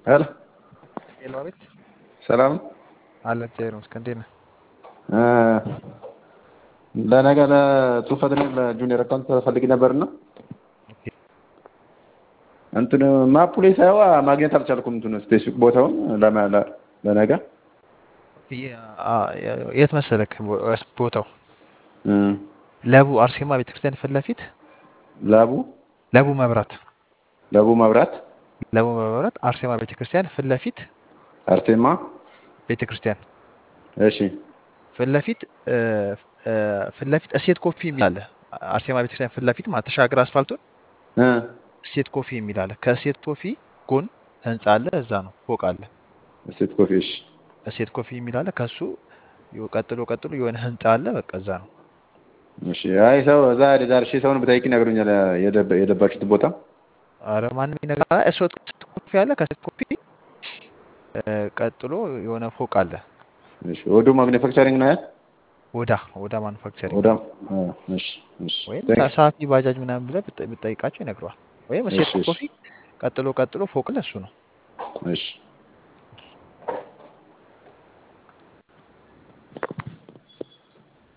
ሄሎ ሄሎ፣ አቤት። ሰላም አለ እግዚአብሔር ይመስገን። እንዴት ነህ? እ ለነገ ለጽሁፈት ነው ለጁኒየር አካውንት ፈልግ ነበርና እንትን ማፑ ላይ ሳይዋ ማግኘት አልቻልኩም። እንትን ስፔሲፊክ ቦታውን ለማ- ለ- ለነገ የ- አ- የት መሰለክ ቦ- ቦታው? እ ለቡ አርሴማ ቤተክርስቲያን ፊት ለፊት ላቡ ለቡ መብራት ለቡ መብራት ለቡ መብራት አርሴማ ቤተክርስቲያን ፊት ለፊት አርቴማ ቤተክርስቲያን እሺ ፊት ለፊት እ፣ እ፣ ፊት ለፊት እሴት ኮፊ የሚል አለ። አርሴማ ቤተክርስቲያን ፊት ለፊት ማለት ተሻገር አስፋልቱን እ እሴት ኮፊ የሚል አለ። ከእሴት ኮፊ ጎን ህንጻ አለ። እዛ ነው ፎቅ አለ። ሴት ኮፊ እሺ እሴት ኮፊ የሚል አለ። ከሱ ይኸው ቀጥሎ ቀጥሎ የሆነ ህንጻ አለ። በቃ እዛ ነው። እሺ አይ ሰው እዛ ዳርሼ ሰውን ብጠይቅ ይነግሩኛል የደበ- የደባችሁት ቦታ አረ ማንም ይነግርሃል። እሴት ኮፊ አለ። ከእሴት ኮፊ እ፣ ቀጥሎ የሆነ ፎቅ አለ። እሺ ወዱ ማግኒፋክቸሪንግ ነው ያል ወዳ ወዳ ማኑፋክቸሪንግ ወዳ እ፣ እሺ እሺ ወይም Thanks. ሳፊ ባጃጅ ምናምን ብለህ ብጠ- ብትጠይቃቸው ይነግረዋል። ወይም እሴት እሺ እሺ ኮፊ ቀጥሎ ቀጥሎ ፎቅ አለ። እሱ ነው። እሺ